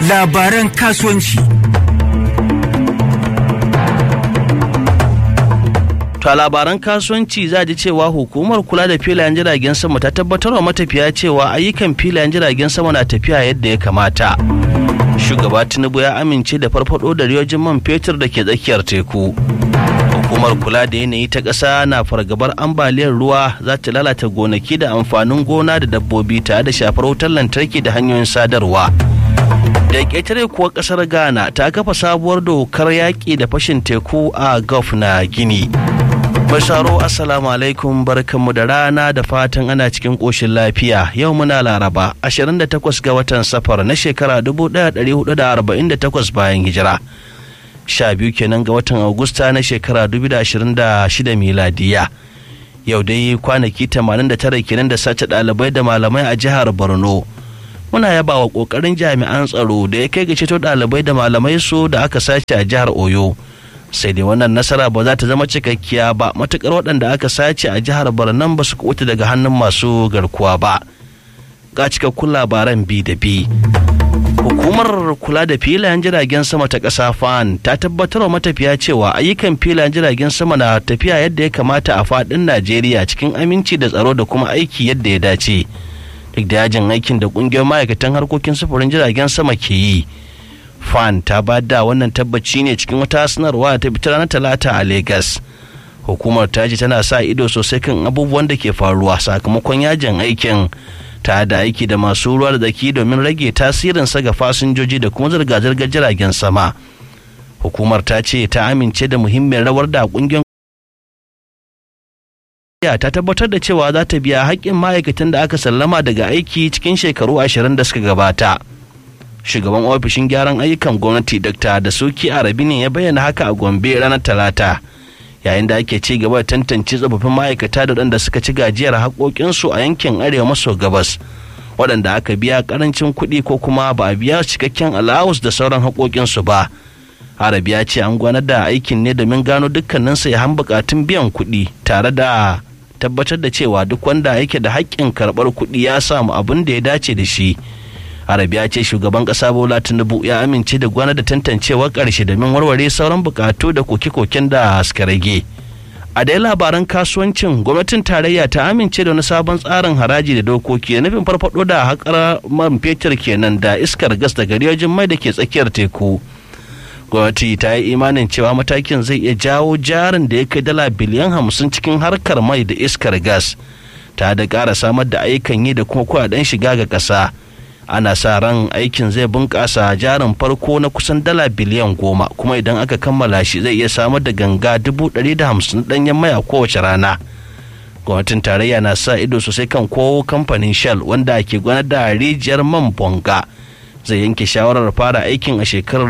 labaran kasuwanci. To a labaran kasuwanci za ji cewa hukumar kula da filayen jiragen sama ta tabbatar wa matafiya cewa ayyukan filayen jiragen sama na tafiya yadda ya kamata. Shugaba Tinubu ya amince da farfado da riyojin man fetur da ke tsakiyar teku. Hukumar kula da yanayi ta ƙasa na fargabar ambaliyar ruwa za ta lalata gonaki da amfanin gona da dabbobi tare da shafar wutar lantarki da hanyoyin sadarwa. da ƙetare kuwa ƙasar ghana ta kafa sabuwar dokar yaƙi da fashin teku a gulf na gini Basharo assalamu alaikum barkanmu da rana da fatan ana cikin ƙoshin lafiya yau muna laraba 28 ga watan safar na shekara 1448 bayan hijira sha biyu kenan ga watan agusta na shekara 2026 miladiya yau dai kwanaki 89 kenan da sace ɗalibai da malamai a jihar borno muna yaba wa ƙoƙarin jami'an tsaro da ya kai ga ceto ɗalibai da malamai su da aka sace a jihar oyo sai dai wannan nasara ba za ta zama cikakkiya ba matukar waɗanda aka sace a jihar Barnan ba su kuɓuta daga hannun masu garkuwa ba ga cikakkun labaran bi da bi hukumar kula da filayen jiragen sama ta ƙasa fan ta tabbatar wa matafiya cewa ayyukan filayen jiragen sama na tafiya yadda ya kamata a faɗin najeriya cikin aminci da tsaro da kuma aiki yadda ya dace duk da yajin aikin da ƙungiyar ma'aikatan harkokin sufurin jiragen sama ke yi fan ta ba da wannan tabbaci ne cikin wata sanarwa ta fitar ranar talata a Legas. hukumar ta ce tana sa ido sosai kan abubuwan da ke faruwa sakamakon yajin aikin ta da aiki da masu ruwa da zaki domin rage tasirin ga fasinjoji da kuma zirga-zirgar jiragen sama hukumar ta ce ta amince da muhimmiyar rawar da kungiyar ta tabbatar da cewa za ta biya haƙƙin ma'aikatan da aka sallama daga aiki cikin shekaru ashirin da suka gabata shugaban ofishin gyaran ayyukan gwamnati dr da suki arabi ne ya bayyana haka a gombe ranar talata yayin da ake ci gaba da tantance tsofaffin ma'aikata da waɗanda suka ci gajiyar haƙoƙinsu a yankin arewa maso gabas waɗanda aka biya ƙarancin kuɗi ko kuma ba a biya cikakken alawus da sauran haƙoƙinsu ba arabi ya ce an gwanar da aikin ne domin gano dukkanin sayan buƙatun biyan kuɗi tare da tabbatar da cewa duk wanda yake da haƙƙin karɓar kuɗi ya samu abin da ya dace da shi arabiya ce shugaban kasa bola tinubu ya amince da gwana da tantancewar karshe domin warware sauran bukatu da koke-koken da suka rage a dai labaran kasuwancin gwamnatin tarayya ta amince da wani sabon tsarin haraji da dokoki da nufin farfado da haƙar man fetur kenan da iskar gas daga riyojin mai da ke tsakiyar teku gwamnati ta yi imanin cewa matakin zai iya jawo jarin da ya kai dala biliyan hamsin cikin harkar mai da iskar gas ta da ƙara samar da ayyukan yi da kuma kuɗaɗen shiga ga ƙasa ana sa ran aikin zai bunƙasa jarin farko na kusan dala biliyan goma kuma idan aka kammala shi zai iya samar da ganga dubu ɗari da hamsin ɗanyen mai a kowace rana gwamnatin tarayya na sa ido sosai kan ko kamfanin shell wanda ke gwanar da rijiyar man bonga zai yanke shawarar fara aikin a shekarar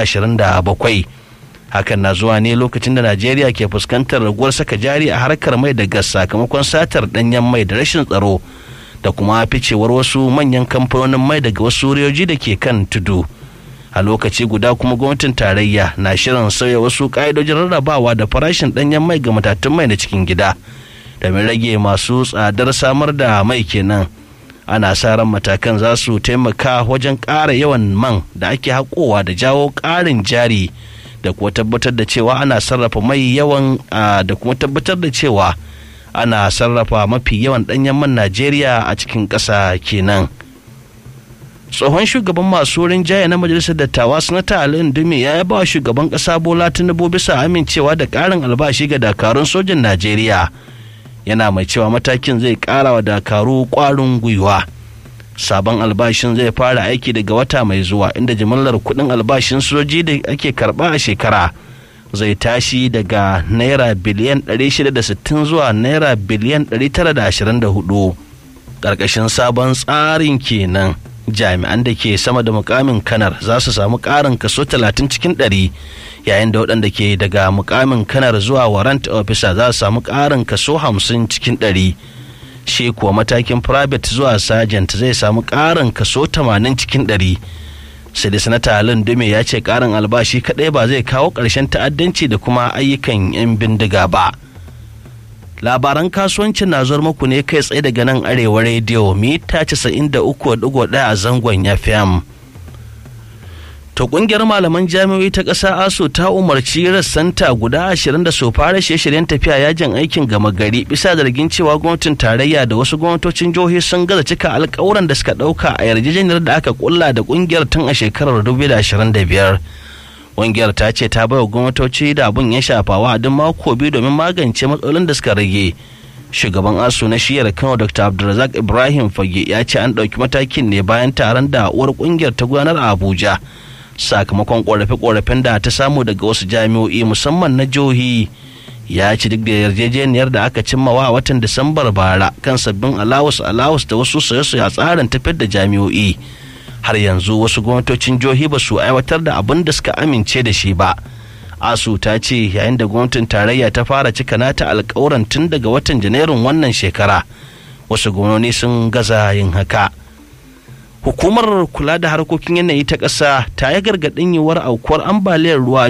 2027 hakan na zuwa ne lokacin da najeriya ke fuskantar raguwar saka jari a harkar mai da gas sakamakon satar ɗanyen mai da rashin tsaro da kuma ficewar wasu manyan kamfanonin mai daga wasu riyoji da ke kan tudu a lokaci guda kuma gwamnatin tarayya na shirin sauya wasu ƙa'idojin rarrabawa da farashin ɗanyen mai ga matatun mai na cikin gida domin rage masu tsadar samar da mai kenan ana sa ran matakan za su taimaka wajen ƙara yawan man da ake haƙowa da jawo ƙarin jari da kuma tabbatar da cewa ana sarrafa mai yawan da kuma tabbatar da cewa ana sarrafa mafi yawan ɗanyen man najeriya a cikin ƙasa kenan tsohon shugaban masu rinjaye na majalisar dattawa sanata ali dume ya yaba wa shugaban ƙasa bola tinubu bisa amincewa da ƙarin albashi ga dakarun sojin najeriya yana mai cewa matakin zai ƙara wa dakaru ƙwarin gwiwa sabon albashin zai fara aiki daga wata mai zuwa inda jimillar kuɗin albashin soji da ake karɓa a shekara zai tashi daga naira biliyan 660 zuwa naira biliyan 924 ƙarƙashin sabon tsarin kenan jami'an da ke sama da mukamin kanar za su samu ƙarin kaso 30 cikin 100 yayin da waɗanda ke daga mukamin kanar zuwa warrant officer za su samu ƙarin kaso 50 cikin 100 shi kuwa matakin private zuwa sergeant zai samu ƙarin kaso 80 cikin 100 sai da sanata halin dume ya ce karin albashi kadai ba zai kawo ƙarshen ta'addanci da kuma ayyukan 'yan bindiga ba labaran kasuwancin na zuwar muku ne kai tsaye daga nan arewa rediyo mita 93.1 a zangon fm To kungiyar malaman jami'o'i ta ƙasa ASO ta umarci rassanta guda ashirin da su fara shirye-shiryen tafiya yajin aikin gama gari bisa zargin cewa gwamnatin tarayya da wasu gwamnatocin jihohi sun gaza cika alkawuran da suka ɗauka a yarjejeniyar da aka kulla da kungiyar tun a shekarar 2025. Kungiyar ta ce ta baiwa gwamnatoci da abun ya shafa wa'adin mako biyu domin magance matsalolin da suka rage. Shugaban ASO na shiyar Kano Dr. Abdulrazak Ibrahim Fage ya ce an ɗauki matakin ne bayan taron da uwar kungiyar ta gudanar a Abuja. sakamakon korafe-korafen da ta samu daga wasu jami'o'i musamman na jihohi ya ci duk da yarjejeniyar da aka cimmawa a watan disambar bara kan sabbin alawus alawus da wasu soye-soye a tsarin tafiyar da jami'o'i har yanzu wasu gwamnatocin jihohi ba su aiwatar da abin da suka amince da shi ba asu ta ce yayin da gwamnatin tarayya ta fara cika nata alkawuran tun daga watan janairun wannan shekara wasu gwamnoni sun gaza yin haka hukumar kula da harkokin yanayi ta ƙasa ta yi gargaɗin yiwuwar aukuwar ambaliyar ruwa